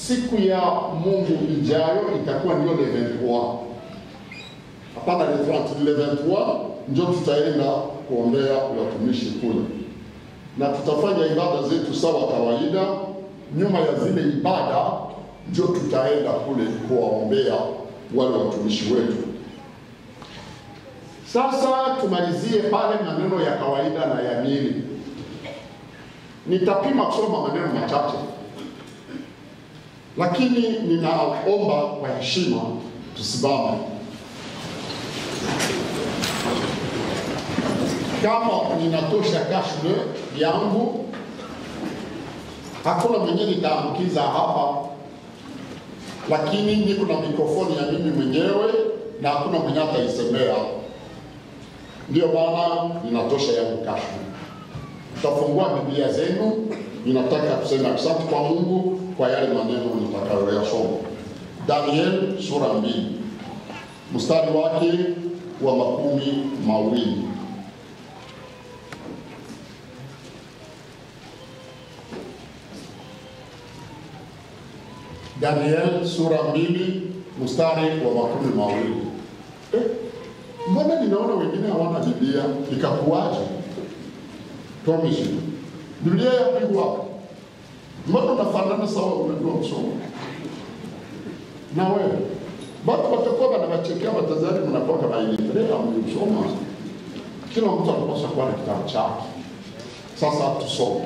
siku ya Mungu ijayo itakuwa ndio le 23 hapana le 30, le 23 ndio tutaenda kuombea watumishi kule, na tutafanya ibada zetu sawa kawaida. Nyuma ya zile ibada ndio tutaenda kule kuwaombea wale watumishi wetu. Sasa tumalizie pale maneno ya kawaida na ya mili. Nitapima kusoma maneno machache, lakini ninaomba kwa heshima tusimame. Kama ninatosha kashne yangu, hakuna mwenye nitaambukiza hapa, lakini niko na mikrofoni ya mimi mwenyewe na hakuna mwenye ataisemea. Ndiyo maana ninatosha yangu kashne. Tutafungua Biblia zenu, ninataka kusema asante kwa Mungu kwa yale maneno nitakayoyasoma. Daniel sura mbili mstari wake wa makumi mawili. Daniel sura mbili mstari wa makumi mawili. Eh, mbona ninaona wengine hawana Biblia? Ikakuwaje? Tuamishi Biblia yapigwa, mbona unafanana sawa, unajua kusoma na wewe batu watakuwa wanawachekea watazari, mnapoka mailitrea mliusoma. Kila mtu anapaswa kuwa na kitabu chake. Sasa tusome.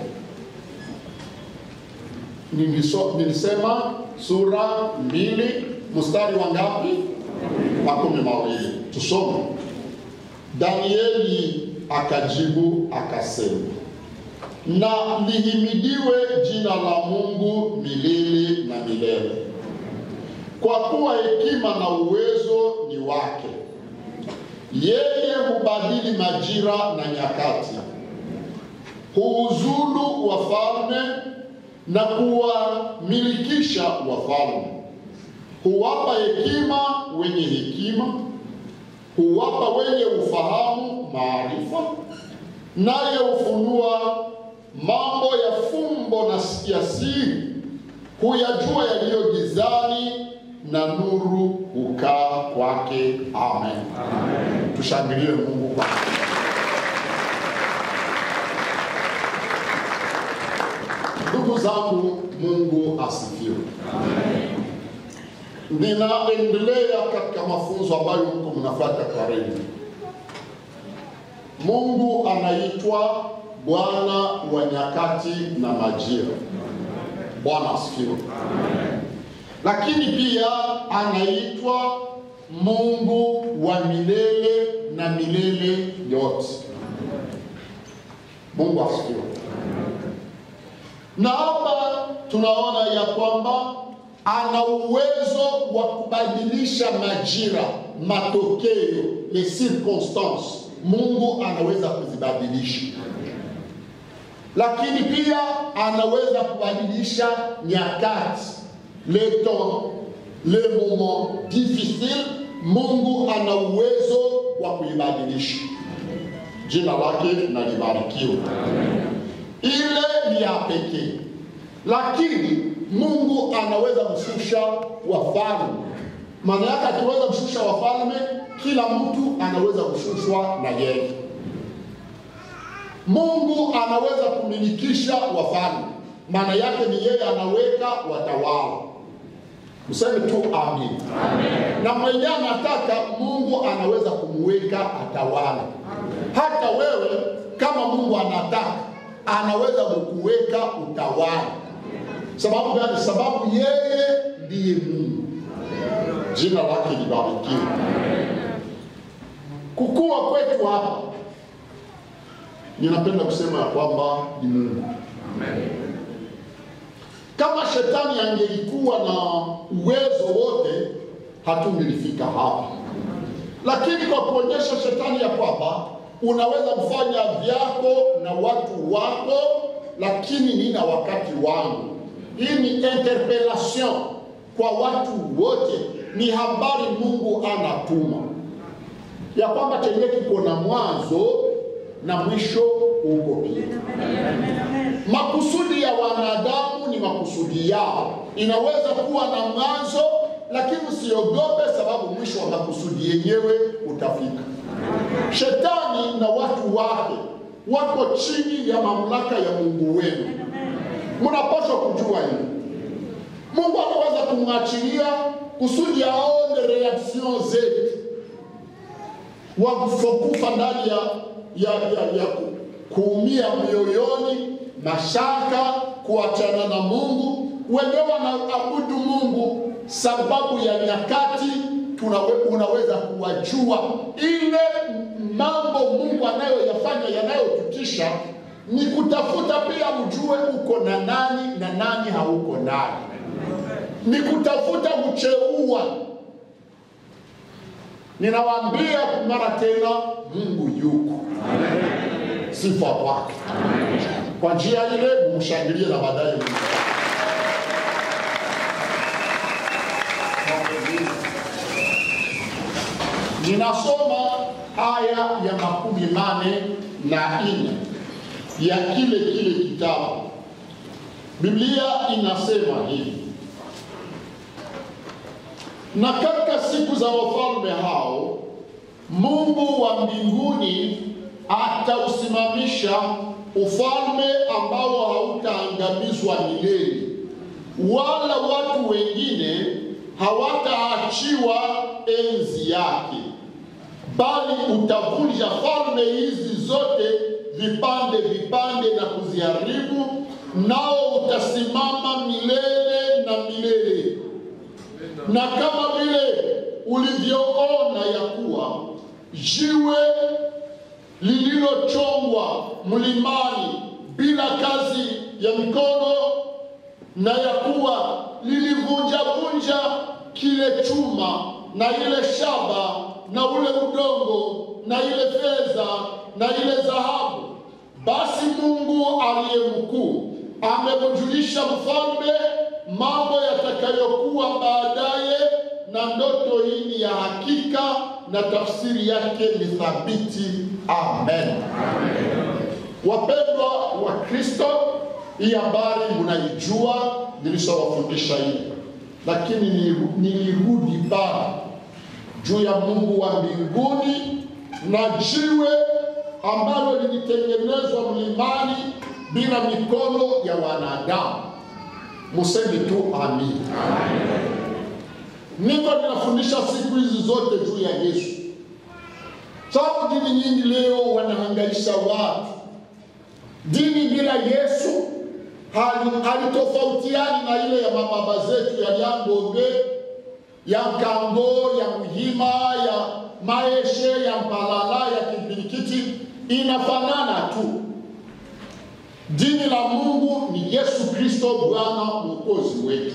Niliso- Nilisema sura mbili mstari wa ngapi? Makumi mawili. Tusome. Danieli akajibu akasema, na lihimidiwe jina la Mungu milele na milele, kwa kuwa hekima na uwezo ni wake. Yeye hubadili majira na nyakati, huuzulu wafalme na kuwamilikisha wafalme, huwapa hekima wenye hekima, huwapa wenye ufahamu maarifa, naye hufunua mambo ya fumbo na ya siri, huyajua yaliyo gizani, na nuru hukaa kwake. Amen, Amen. Tushangilie Mungu kwa Ndugu zangu, Mungu asifiwe. Ninaendelea katika mafunzo ambayo mko mnafuata kwa redio. Mungu anaitwa Bwana wa nyakati na majira. Bwana asifiwe. Lakini pia anaitwa Mungu wa milele na milele yote. Mungu asifiwe. Na hapa tunaona ya kwamba ana uwezo wa kubadilisha majira, matokeo, les circonstances. Mungu anaweza kuzibadilisha, lakini pia anaweza kubadilisha nyakati, le temps, le moment difficile. Mungu ana uwezo wa kuibadilisha. Jina lake na libarikiwe. Ile ni ya pekee, lakini Mungu anaweza kushusha wafalme. Maana yake akiweza kushusha wafalme, kila mtu anaweza kushushwa na yeye. Mungu anaweza kumilikisha wafalme, maana yake ni yeye anaweka watawala. Mseme tu amin. Amen. Na mwenye anataka Mungu anaweza kumweka atawala. Hata wewe kama Mungu anataka anaweza kukuweka utawala. Sababu gani? Sababu yeye ndiye Mungu. Jina lake libarikiwe. Kukua kwetu hapa, ninapenda kusema ya kwamba ni Mungu. Kama shetani angelikuwa na uwezo wote, hatungelifika hapa. Lakini kwa kuonyesha shetani ya kwamba unaweza kufanya vyako na watu wako, lakini nina wakati wangu. Hii ni interpellation kwa watu wote, ni habari Mungu anatuma ya kwamba chenye kiko na mwanzo na mwisho uko pia. Makusudi ya wanadamu ni makusudi yao, inaweza kuwa na mwanzo, lakini usiogope, sababu mwisho wa makusudi yenyewe utafika. Shetani na watu wake wako chini ya mamlaka ya Mungu wenu. Mnapaswa kujua hili. Mungu anaweza kumwachilia kusudi aone reaction zetu, wakufa ndani ya, ya, ya, ya ku- kuumia mioyoni, mashaka, kuachana na Mungu. Wenyewe wanaabudu Mungu sababu ya nyakati tunawe, unaweza kuwajua ile mambo Mungu anayoyafanya yanayotutisha ni kutafuta pia ujue uko na nani na nani hauko nani, ni kutafuta kucheua. Ninawaambia mara tena, Mungu yuko, sifa kwake. Kwa njia ile mshangilie na baadaye Mungu. Ninasoma aya ya makumi mane na nne ya kile kile kitabu. Biblia inasema hivi: na katika siku za wafalme hao Mungu wa mbinguni atausimamisha ufalme ambao hautaangamizwa milele, wala watu wengine hawataachiwa enzi yake, bali utavunja falme hizi zote vipande vipande na kuziharibu, nao utasimama milele na milele. Na kama vile ulivyoona ya kuwa jiwe lililochongwa mlimani bila kazi ya mikono, na ya kuwa lilivunjavunja kile chuma na ile shaba na ule udongo na ile fedha na ile dhahabu, basi Mungu aliye mkuu amemjulisha mfalme mambo yatakayokuwa baadaye, na ndoto hii ni ya hakika na tafsiri yake ni thabiti. Amen. Wapendwa wa Kristo, hii habari mnaijua, nilishawafundisha hii, lakini nili- nilirudi bara juu ya Mungu wa mbinguni na jiwe ambalo lilitengenezwa mlimani bila mikono ya wanadamu. Museme tu amin. Niko ninafundisha siku hizi zote juu ya Yesu, sababu dini nyingi leo wanahangaisha watu. Dini bila Yesu hali- halitofautiani na ile ya mababa zetu ya Lyangombe, ya Kango, ya Muhima, ya Maeshe, ya Mpalala, ya Kipirikiti, inafanana tu. Dini la Mungu ni Yesu Kristo Bwana Mwokozi wetu.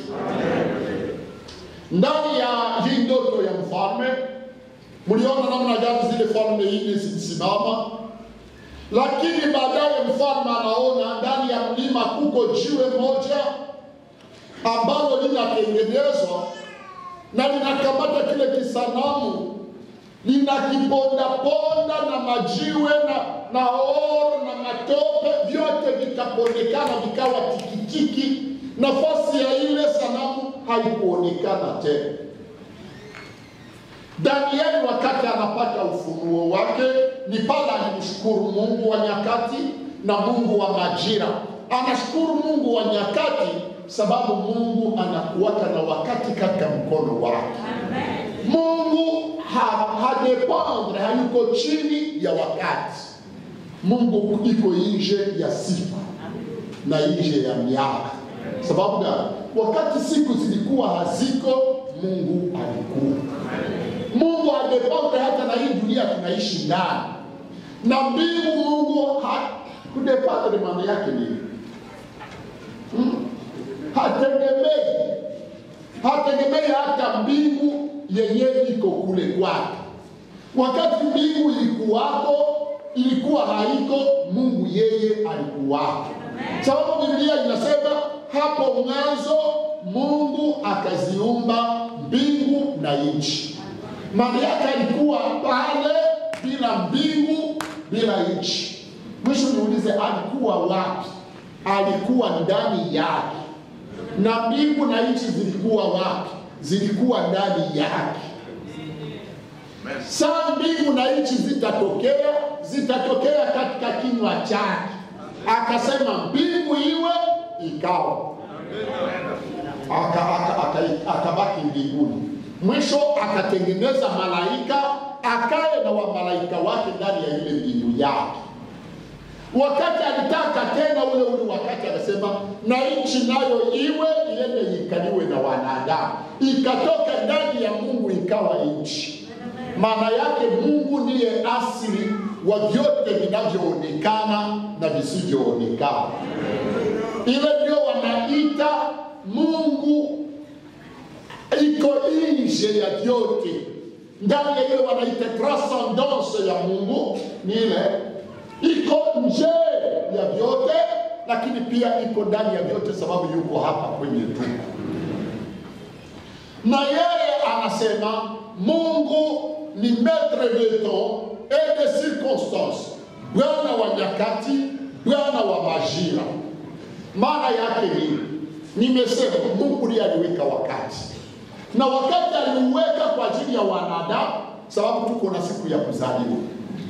Ndani ya hii ndoto ya mfalme, mliona namna gani zile falme nne zilisimama, lakini baadaye mfalme anaona ndani ya mlima kuko jiwe moja ambalo linatengenezwa na linakamata kile kisanamu linakipondaponda na majiwe na, na oro na matope vyote vikapondekana vikawa tikitiki. Nafasi ya ile sanamu haikuonekana tena. Danieli wakati anapata ufunuo wake ni pale alimshukuru Mungu wa nyakati na Mungu wa majira. Anashukuru Mungu wa nyakati sababu Mungu anakuwaka na wakati katika mkono wake. Mungu ha, hadependre hayuko chini ya wakati. Mungu iko nje ya siku na nje ya miaka. Sababu gani? Wakati siku zilikuwa haziko, Mungu alikuwa. Mungu hadependre hata na hii dunia tunaishi ndani na mbingu. Mungu ha, kudependre maana yake nini? Hmm? Hategemei hategemei hata mbingu yenyewe iko kule kwake. Wakati mbingu ilikuwako, ilikuwa haiko, Mungu yeye alikuwako. Sababu Biblia inasema hapo mwanzo Mungu akaziumba mbingu na nchi. Maana yake alikuwa pale bila mbingu, bila nchi. Mwisho niulize, alikuwa wapi? Alikuwa ndani yake. Na mbingu na nchi zilikuwa wapi? Zilikuwa ndani yake. Saa mbingu na nchi zitatokea, zitatokea katika kinywa chake. Akasema mbingu iwe, ikawa. Aka- aka- aka- Akabaki mbinguni. Mwisho akatengeneza malaika, akaye na wamalaika wake ndani ya ile mbingu yake. Wakati alitaka tena ule ule wakati akasema, na nchi nayo iwe iende ikaliwe na wanadamu. Ikatoka ndani ya Mungu ikawa nchi. Maana yake Mungu ndiye asili wa vyote vinavyoonekana na visivyoonekana. Ile ndio wanaita Mungu iko nje ya vyote. Ndani ya ile wanaita transcendance ya Mungu ni ile iko nje ya vyote, lakini pia iko ndani ya vyote, sababu yuko hapa kwenye tuko na yeye anasema Mungu ni maître de temps et de circonstances, Bwana wa nyakati, Bwana wa majira. Maana yake ni nimesema, Mungu ndiye aliweka wakati, na wakati aliuweka kwa ajili ya wanadamu, sababu tuko na siku ya kuzaliwa.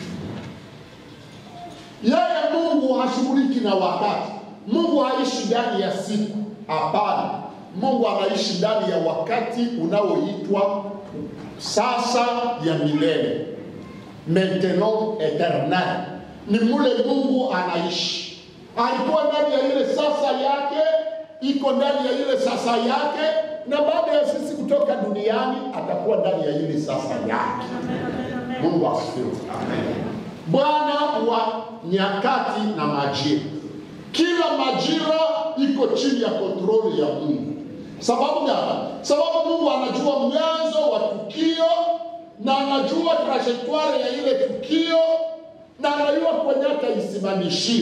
Yeye Mungu hashughuliki na wakati. Mungu haishi ndani ya siku, hapana. Mungu anaishi ndani ya wakati unaoitwa sasa ya milele, maintenant eternel. Ni mule Mungu anaishi. Alikuwa ndani ya ile sasa yake, iko ndani ya ile sasa yake, na baada ya sisi kutoka duniani atakuwa ndani ya ile sasa yake. Mungu asifiwe. Bwana wa nyakati na majira. Kila majira iko chini ya kontroli ya Mungu. Sababu gani? Sababu Mungu anajua mwanzo wa tukio na anajua trajectoire ya ile tukio na anajua kwenye ataisimamishia.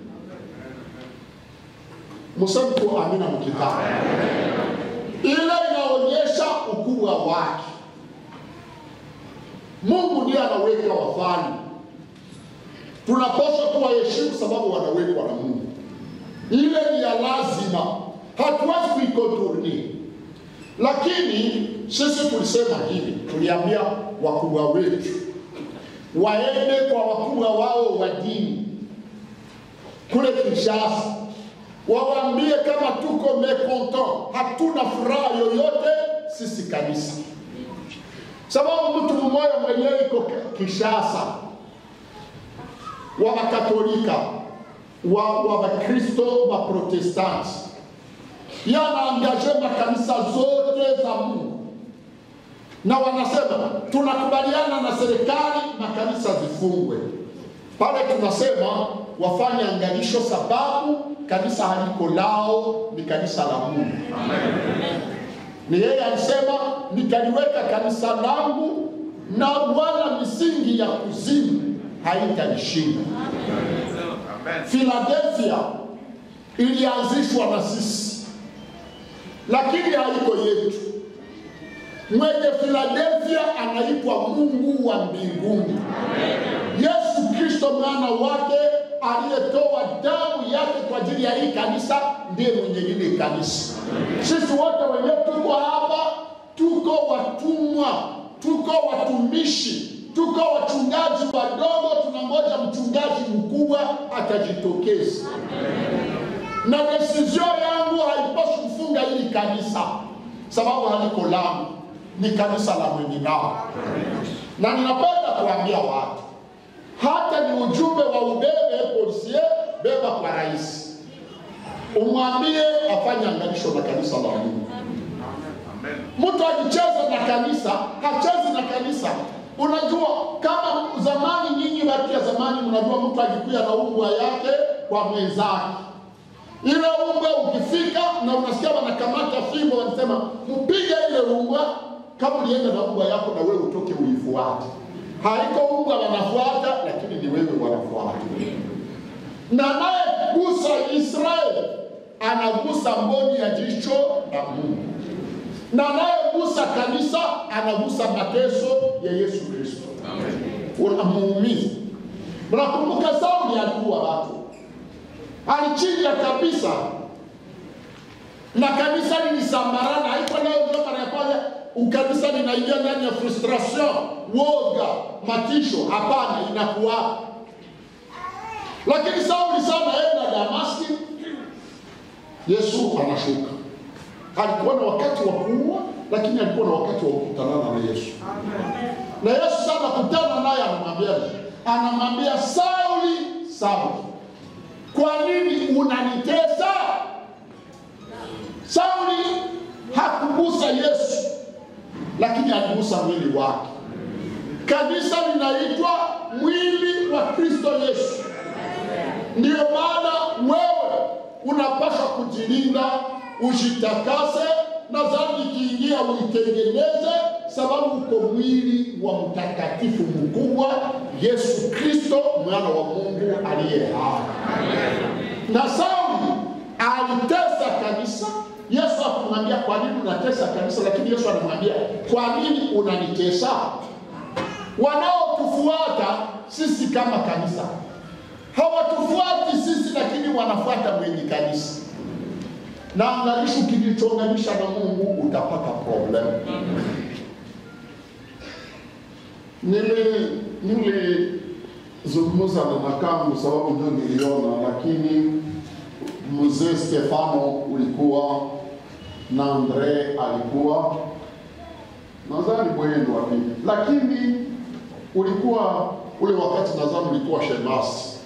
Mseme tu amina mkitaka. Ile inaonyesha ukubwa wake. Mungu ndiye anaweka wafalme tunapaswa kuwaheshimu sababu wanawekwa na Mungu. Ile ni ya lazima, hatuwezi kuikontroli. Lakini sisi tulisema hivi, tuliambia wakubwa wetu waende kwa wakubwa wao wa dini kule Kinshasa, wawaambie kama tuko mekontent, hatuna furaha yoyote sisi kanisa, sababu mtu mmoja mwenyewe iko Kinshasa wa Makatolika, wa wa Wakristo, wa Protestanti, yanaangaje makanisa zote za Mungu, na wanasema tunakubaliana na serikali makanisa zifungwe. Pale tunasema wafanye angalisho, sababu kanisa haliko lao, ni kanisa la Mungu. Ni yeye alisema nitaliweka kanisa langu na wala misingi ya kuzimu haitanishinda. Philadelphia ilianzishwa na sisi, lakini haiko yetu. Mwenye Philadelphia anaitwa Mungu wa mbinguni. Yesu Kristo mwana wake aliyetoa damu yake kwa ajili ya hii kanisa ndiye mwenye lile kanisa. Sisi wote wenyewe tuko hapa, tuko watumwa, tuko watumishi, tuko wachungaji wadogo, tunangoja mchungaji mkubwa atajitokeza. Na desizio yangu haipaswi kufunga hili kanisa, sababu haliko langu, ni kanisa la mwenye nao. Na ninapenda kuambia watu, hata ni ujumbe wa ubebe polisie, beba kwa rais, umwambie afanye angalisho na kanisa la Mungu. Mtu akicheza na kanisa, hachezi na kanisa. Unajua, kama zamani, nyinyi watu ya zamani, mnajua mtu akikuya na umbwa yake kwa mwenzake, ile umbwa ukifika na unasikia wanakamata fimbo, wanasema mpige ile umbwa. Kama ulienda na umbwa yako, na wewe utoke uifuate. Haiko umbwa wanafuata, lakini ni wewe wanafuata. Na naye gusa Israeli anagusa mboni ya jicho la Mungu na anayegusa kanisa anagusa mateso ya Yesu Kristo, unamuumiza. Mnakumbuka Sauli aliua watu, alichinja kabisa, na kanisa lilisambarana. Haiko leo ndio mara ya kwanza ukanisa linaingia ndani ya frustration, woga, matisho. Hapana, inakuwa lakini Sauli sana enda Damaski, Yesu anashuka. Alikuwa na wakati wa kuua, lakini alikuwa na wakati wa kukutanana na Yesu. Na Yesu sana kutana naye, anamwambia anamwambia Sauli, Sauli, kwa nini unanitesa? Sauli hakugusa Yesu, lakini aligusa mwili wake. Kanisa linaitwa mwili wa Kristo Yesu. Ndiyo maana wewe unapaswa kujilinda, ujitakase, na dhambi ikiingia uitengeneze, sababu uko mwili wa mtakatifu mkubwa Yesu Kristo, mwana wa Mungu aliye hai. Na Sauli alitesa kanisa. Yesu akamwambia kwa nini unatesa kanisa? Lakini Yesu anamwambia kwa nini unanitesa? Wanaotufuata sisi kama kanisa hawatufuati sisi, lakini wanafuata mwenye kanisa. Na angalisho, kilichounganisha na Mungu utapata problem. Nili nilizungumza na makamu sababu ndio niliona, lakini mzee Stefano ulikuwa na Andre alikuwa nadhani Bwendo wa pili, lakini ulikuwa ule wakati nadhani ulikuwa shemasi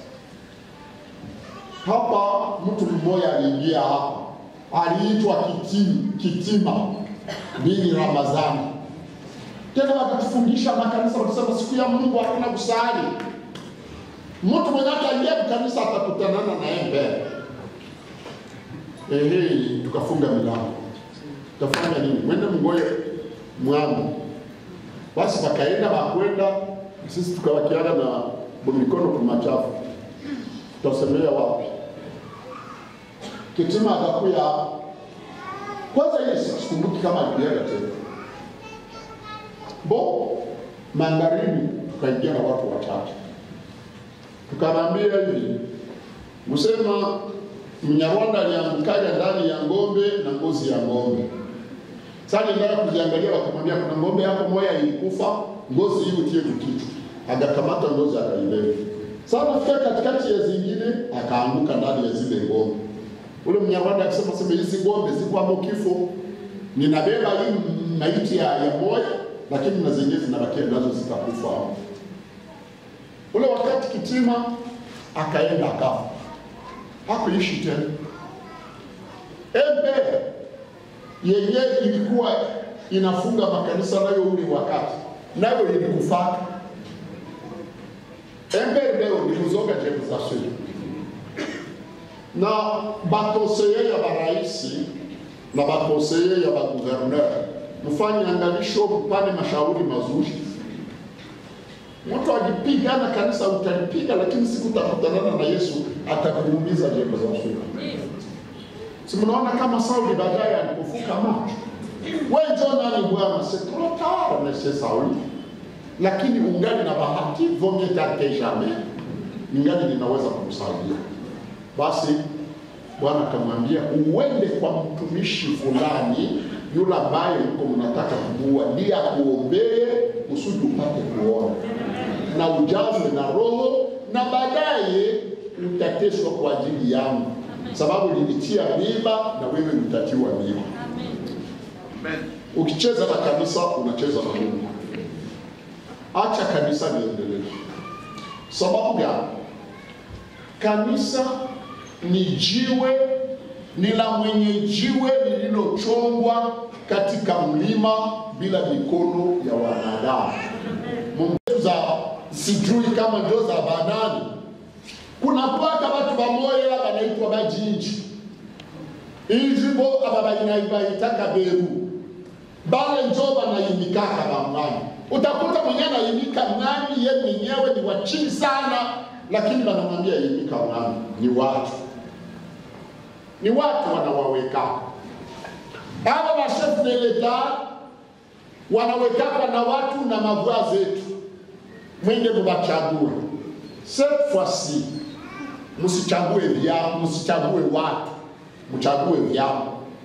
hapa. Mtu mmoja aliingia hapa, aliitwa Kitima, Kitima bini Ramadhani. Tena wakatufundisha makanisa, wakisema siku ya Mungu hakuna kusali. Mtu mwenye ataingia kanisa atakutanana naye mbele. Ehe, tukafunga milango, tafanya nini? Mwende mngoye mwami. Basi wakaenda wakwenda, sisi tukawakiana na mikono kumachafu, tutasemea wapi? Kitima akakuya kwanza, ile sikumbuki kama alipiaga tena bo magharibi, tukaingia na watu wachache, tukamwambia hivi, msema Mnyarwanda aliangukaja ndani ya ng'ombe na ngozi ya ng'ombe. Sasa ndio kujiangalia, wakamwambia kuna ng'ombe yako moja ilikufa, ngozi hii utie kichwa. Akakamata ngozi akaibeba. Sasa nafika katikati ya zingine, akaanguka ndani ya zile ng'ombe. Ule Mnyarwanda akisema sema hizi ng'ombe ziko hapo kifo, ninabeba hii maiti ya, ya moja, lakini na zingine zinabakia nazo zitakufa. Ule wakati Kitima akaenda akafa hakuishi tena. Embe yenye ilikuwa inafunga makanisa nayo ule wakati nayo ilikufaka. Embe leo ni kuzoga jebu za sui na bakonseye ya baraisi na bakonseye ya baguverneur, mfanye angalisho, mpane mashauri mazuri. Mtu akipigana kanisa utalipiga, lakini siku utakutanana na Yesu atakuumiza jembe za sura. Si mnaona kama Sauli baadaye alipofuka macho, wewe njoo nani bwana, c'est trop tard monsieur Sauli, lakini ungali na bahati, vaut mieux tard que jamais, ningali ninaweza kumsaidia. Basi Bwana akamwambia uende kwa mtumishi fulani yule ambaye mko mnataka kumuua, ndiye akuombee kusudi upate kuona na ujazwe na Roho na baadaye utateswa kwa ajili yangu, sababu nilitia mimba na wewe utatiwa mimba. Ukicheza na kanisa unacheza na Mungu. Acha kanisa liendelee. Sababu gani? Kanisa ni jiwe, ni la mwenye jiwe lililochongwa katika mlima bila mikono ya wanadamu. Mungu za sijui kama ndio za banani. Kuna paka watu bamoya banaitwa bajinji ijibo aba bainaitaka beru bale njo banayimikaka bamwani. Utakuta mwenye anayimika mwani ye mwenyewe ni wa chini sana, lakini banamwambia yimika mwani. Ni watu ni watu wanawawekaka hawa washefu de leta wanawekaka na watu na mavua zetu mwende mubachague cette fois-ci msichague vyama, msichague watu, mchague vyama.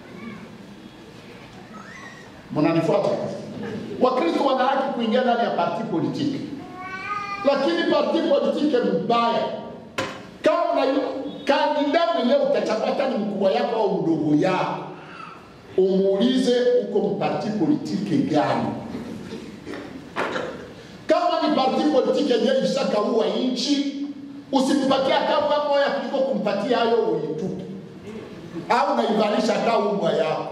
Mnanifuata? Wakristo wana haki kuingia ndani ya parti politiki, lakini parti politiki mbaya kama na kandida mwenyewe utachagua hata ni mkubwa yako au mdogo yako, umuulize uko mparti politiki gani. Kama ni parti politiki yenyewe ishakaua nchi, usimpatie hata kama moja kuliko kumpatia hayo uitupe, au naivalisha hata umbwa yako.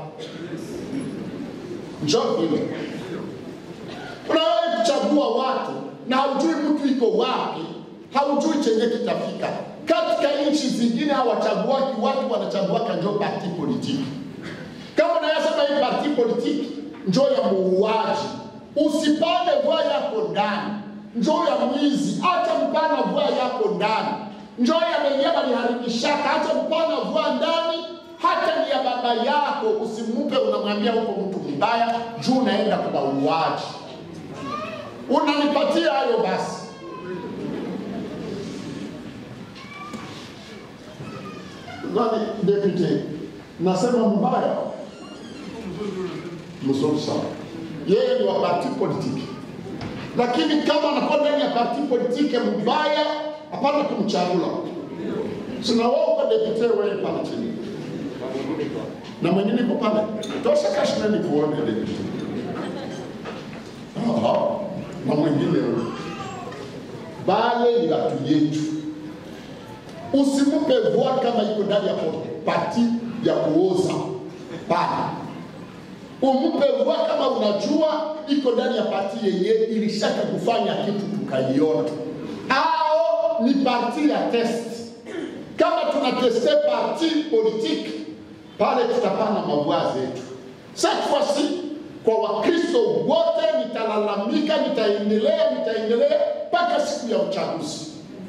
Njoo vile unawahi kuchagua watu na haujui mtu iko wapi, haujui chenye kitafika. Katika nchi zingine hawachaguaki watu, wanachaguaka njo parti politiki. Kama unayasema hii parti politiki njo ya muuaji, usipande vua yako ndani, njo ya mwizi, acha mpana vua yako ndani, njo ya wenyewe waliharibishaka, acha mpana vua ndani hata ni ya baba yako usimupe, unamwambia huko mtu mbaya juu unaenda kwa uuaji. Unanipatia hayo basi. Nani deputy, nasema mbaya mzuri sana, yeye ni wa parti politiki, lakini kama anakuwa ndani ya parti politiki mbaya, hapana kumchagula. Sina wao kwa deputy wewe pale chini na mwingine iko pale, tosha kashinani kuone deputy. Aha, na mwingine bale ni watu yetu. Usimupe voa kama iko ndani ya pati ya kuoza pale, umupe voa kama unajua iko ndani ya pati yenye ilishaka kufanya kitu tukaiona, au ni parti ya test. Kama tunateste parti politique pale tutapana mavua zetu. Cette fois-ci kwa Wakristo wote nitalalamika, nitaendelea, nitaendelea mpaka siku ya uchaguzi,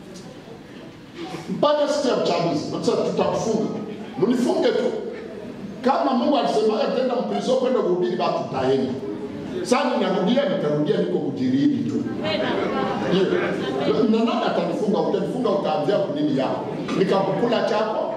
mpaka siku ya uchaguzi. Sasa tutakufunga, mnifunge tu kama Mungu alisema tenda mprizo kwenda kuhubiri, basi tutaenda. Sasa ninarudia, nitarudia, niko kujirini tu Yeah. na nani atanifunga? Utanifunga, utaanzia kunini yako nikakukula chako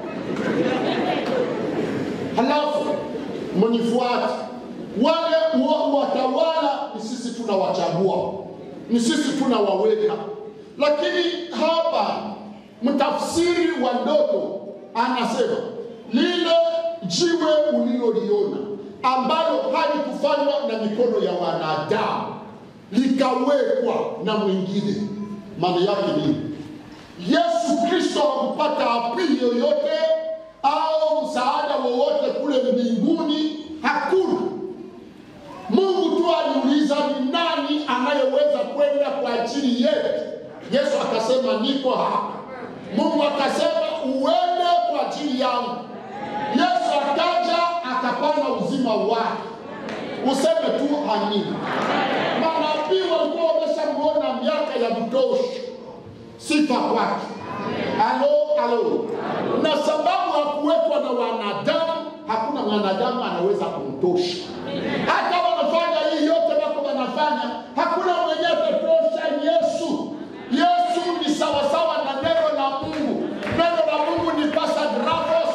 halafu mnifuate. Wale wa- watawala ni sisi tunawachagua, ni sisi tunawaweka, lakini hapa mtafsiri wa ndoto anasema lile jiwe uliloliona ambalo halikufanywa na mikono ya wanadamu likawekwa na mwingine, maana yake nini? Yesu Kristo hakupata apili yoyote au msaada wowote kule mbinguni, hakuna. Mungu tu aliuliza ni nani anayeweza kwenda kwa ajili yetu. Yesu akasema niko hapa. Mungu akasema uende kwa ajili yangu. Yesu akaja akapana uzima wake. Useme tu amina. Manabii walikuwa wameshamuona miaka ya kutosha sifa kwake. Alo, alo. Na sababu hakuwekwa na wanadamu, hakuna mwanadamu anaweza kumtosha. Hata wanafanya hii yote wako wanafanya, hakuna mwenye atatosha Yesu. Yesu ni sawasawa na neno la Mungu. Neno la Mungu ni pasagrafos.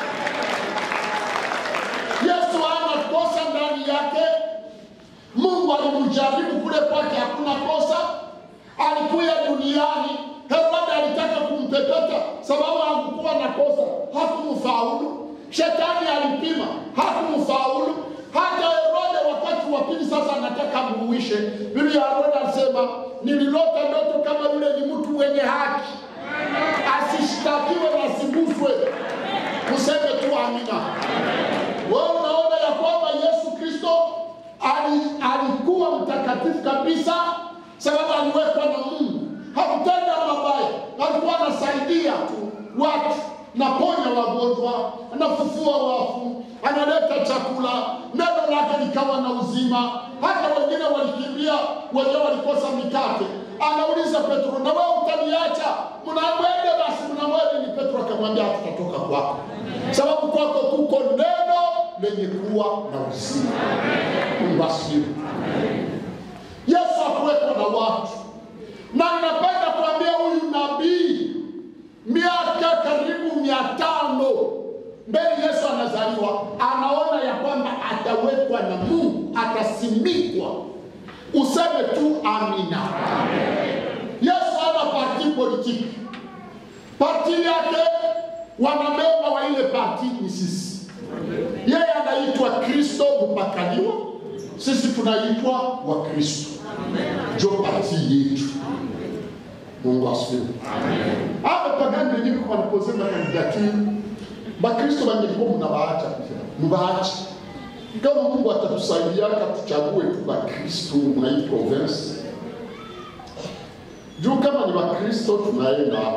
Yesu hana kosa ndani yake. Mungu alimjaribu kule kwake, hakuna kosa. Alikuja duniani, Herode alitaka kumpepeta sababu hakukuwa na kosa, hakumfaulu. Shetani alipima, hakumfaulu. Hata Herode wakati wa pili sasa anataka muuishe. Biblia ya Herode alisema, nililota ndoto kama yule ni mtu mwenye haki, asishtakiwe na asiguswe. Useme tu amina. Wewe unaona ya kwamba Yesu Kristo ali, alikuwa mtakatifu kabisa, sababu aliwekwa na Mungu. Hakutenda mabaya, alikuwa anasaidia tu watu, naponya wagonjwa, anafufua wafu, analeta chakula, neno lake likawa na uzima. Hata wengine walikimbia, wenyewe walikosa mikate. Anauliza Petro, na wewe utaniacha? Mnamwende basi, mnamwende. Ni Petro akamwambia, hatutatoka kwako, sababu kwako kuko neno lenye kuwa na uzima. Mungu asifiwe. Yesu hakuwekwa na watu, na ninapenda kuambia huyu nabii amezaliwa anaona ya kwamba atawekwa na Mungu, atasimikwa. Useme tu amina. Yesu hana parti politiki, parti yake wanamemba wa ile parti ni sisi. Yeye anaitwa Kristo mpakaliwa, sisi tunaitwa wa Kristo, njo parti yetu. Mungu asifiwe. Hapa pagani wengine kwa wanaposema kandidaturi, Bakristo bangelikuwa mnabaacha mbaache. Kama Mungu atatusaidia tuchague tu Bakristo mwa hii province, juu kama ni Wakristo tunaenda hapa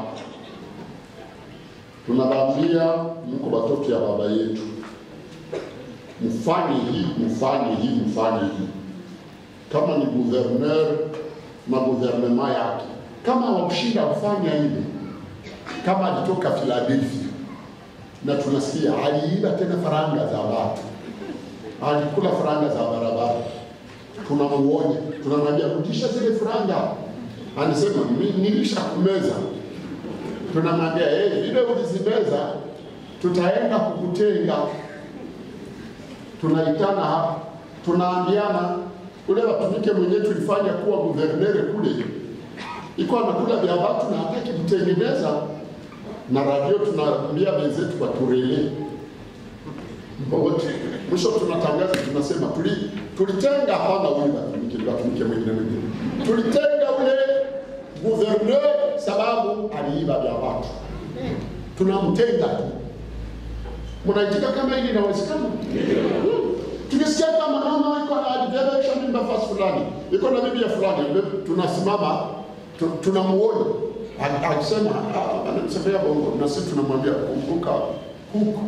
tunawaambia mko watoto ya baba yetu, mfanye hii mfanye hii mfanye hii. Kama ni gouverneur na gouvernement yake, kama wamshinda kufanya hivi, kama alitoka Philadelphia na tunasikia aliiba tena faranga za watu, alikula faranga za barabara, tunamuonya, tunamwambia rudisha zile faranga. Anasema "Mi- nilishakumeza tunamwambia hey, vile ulizimeza tutaenda kukutenga. Tunaitana hapa, tunaambiana ule watumike mwenyewe tulifanya kuwa guvernere kule, iko anakula vya watu na hataki kutengeneza, na radio tunaambia wenzetu waturelee wote. Mwisho tunatangaza tunasema, tuli tulitenga hapana ule watumike watumike mwingine mwingine, tulitenga ule guverneur sababu aliiba vya watu, tunamtenga tu. Mnaitika kama hili inawezekana? Hmm. Tukisikia kama mama iko na alibebesha mimba fasi fulani, iko na bibi ya fulani, tunasimama tu- tunamuonya A- akisema "Ah, anamsema bongo, na sisi tunamwambia kumbuka huko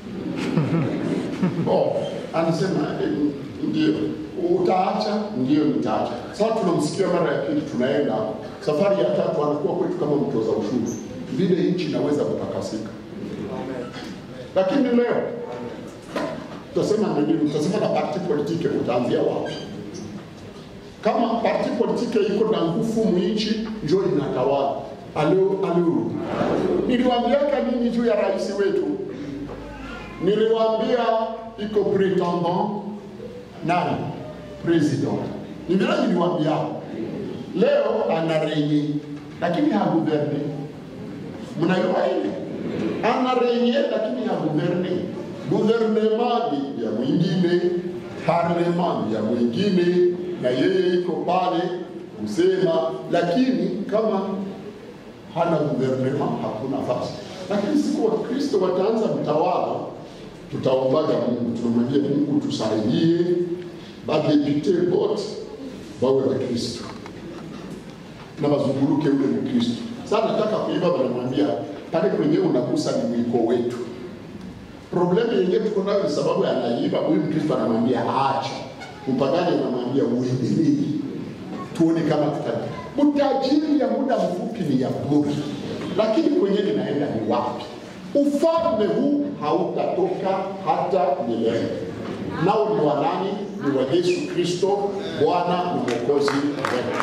Oh, anasema eh, ndio utaacha, ndio nitaacha. Sasa tunamsikia mara ya pili, tunaenda safari ya tatu, anakuwa kwetu kama mtoza ushuru, vile nchi inaweza kutakasika. Lakini leo tutasema nini? Tutasema na parti politike, utaanzia wapi? Kama parti politike iko na nguvu mwinchi, njo inatawala. Alo, alo, niliwaambiaka nini juu ya rais wetu? Niliwaambia iko pretendant nani president, ni vile niliwaambia. Leo ana renye lakini haguverne. Mnajua ile ana renye lakini haguverne. Guvernema ni ya mwingine, parlema ni ya mwingine, na yeye iko pale kusema, lakini kama hana guvernema hakuna nafasi. Lakini siku wa Kristo wataanza mtawala, tutaombaga Mungu, tunamwambia Mungu tusaidie, badepite bote wawe wa Kristo na wazunguluke ule Mkristo. Sasa nataka kuiba, wanamwambia pale kwenye unagusa ni mwiko wetu. Problemu yenyewe tuko nayo ni sababu anaiba huyu Mkristo, anamwambia acha. Mpagani anamwambia uendelee, tuone kama tuta utajiri ya muda mfupi ni ya bure, lakini kwenye ninaenda ni wapi? Ufalme huu hautatoka hata milele. Nao ni wa nani? Ni wa Yesu Kristo, Bwana na Mwokozi wetu.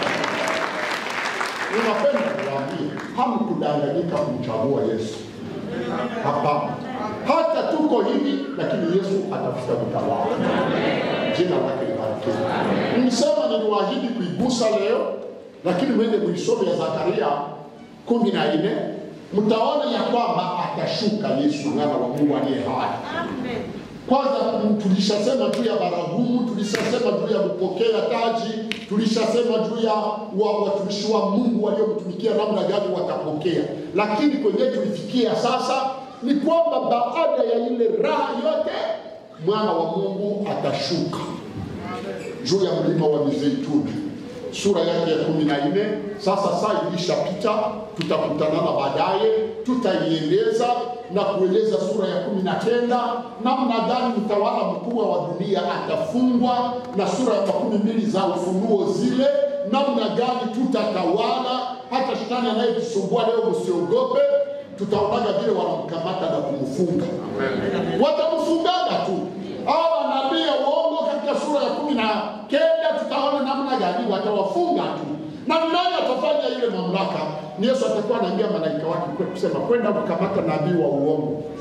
Ninapenda kuwaambia, hamkudanganyika kumchagua Yesu. Hapana, hata tuko hivi, lakini Yesu atafuta kutawala. Jina lake libarikiwe. Msema niliwaahidi kuigusa leo, lakini mwende muisome ya Zakaria kumi na nne mtaona ya kwamba atashuka Yesu mwana wa Mungu aliye hai. Kwanza mm, tulishasema juu ya baragumu, tulishasema juu ya kupokea taji, tulishasema juu ya wa- watumishi wa Mungu waliomtumikia namna gani watapokea, lakini kwenye tulifikia sasa ni kwamba baada ya ile raha yote mwana wa Mungu atashuka juu ya mlima wa Mizeituni, sura yake ya kumi na nne. Sasa saa ilishapita, tutakutanana baadaye, tutaieleza na kueleza sura ya kumi na kenda namna gani mtawala mkuu wa dunia atafungwa, na sura ya makumi mbili za Ufunuo zile, namna gani tutatawala. Hata shetani anayetusumbua leo, msiogope, tutaonaga vile wanamkamata na kumfunga watamfungaga tu hawa nabii ya uongo katika sura ya kumi na kenda tutaona namna gani watawafunga tu na ni nani atafanya ile mamlaka ni yesu atakuwa anaambia malaika wake kwe- kusema kwenda kukamata nabii wa uongo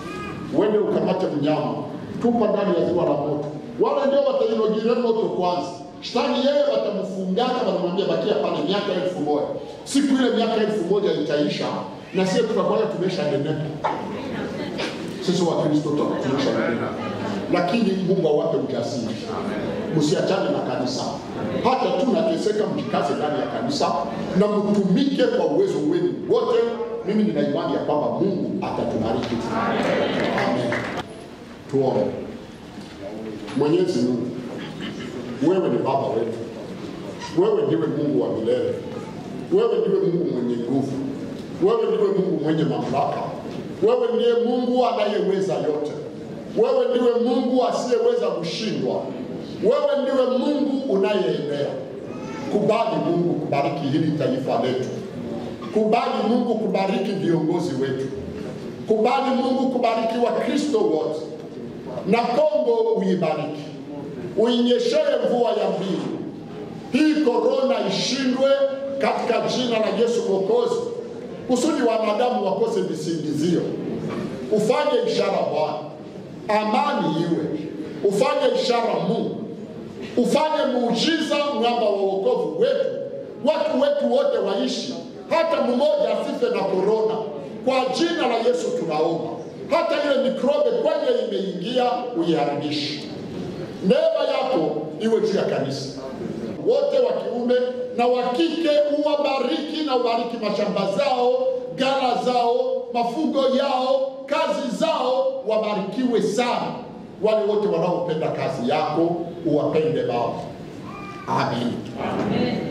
uende ukamate mnyama, tupa ndani ya ziwa la moto. Wale ndio watainogire moto kwanza. Shetani yeye watamfungaka, wanamwambia bakia pale miaka elfu moja. Siku ile miaka elfu moja itaisha, na sisi tutakuwa tumesha nenepa. Sisi wa Kristo tumesha nenepa, lakini Mungu awape ujasiri, msiachane na kanisa. Hata tu nateseka, mjikaze ndani ya kanisa na mtumike kwa uwezo wenu wote. Mimi nina imani ya kwamba Mungu atatubariki. Amen. Tuombe. Mwenyezi Mungu, wewe ni baba wetu, wewe ndiwe Mungu wa milele, wewe ndiwe Mungu mwenye nguvu, wewe ndiwe Mungu mwenye mamlaka, wewe ndiye Mungu anayeweza yote, wewe ndiwe Mungu asiyeweza kushindwa, wewe ndiwe Mungu unayeenea. Kubali Mungu kubariki hili taifa letu, kubali Mungu kubariki viongozi wetu, kubali Mungu kubariki Wakristo wote na Kongo uibariki, uinyeshee mvua ya mbingu. Hii korona ishindwe katika jina la Yesu Mwokozi, kusudi wanadamu wakose visingizio. Ufanye ishara Bwana, amani iwe, ufanye ishara Mungu, ufanye muujiza, mwamba wa wokovu wetu, watu wetu wote waishi, hata mmoja asife na korona. Kwa jina la Yesu tunaomba hata ile mikrobe kwenye imeingia uiharibishe. Neema yako iwe juu ya kanisa wote wa kiume na wa kike, uwabariki na ubariki mashamba zao, ghala zao, mafugo yao, kazi zao, wabarikiwe sana. Wale wote wanaopenda kazi yako uwapende Baba. Amen. Amen.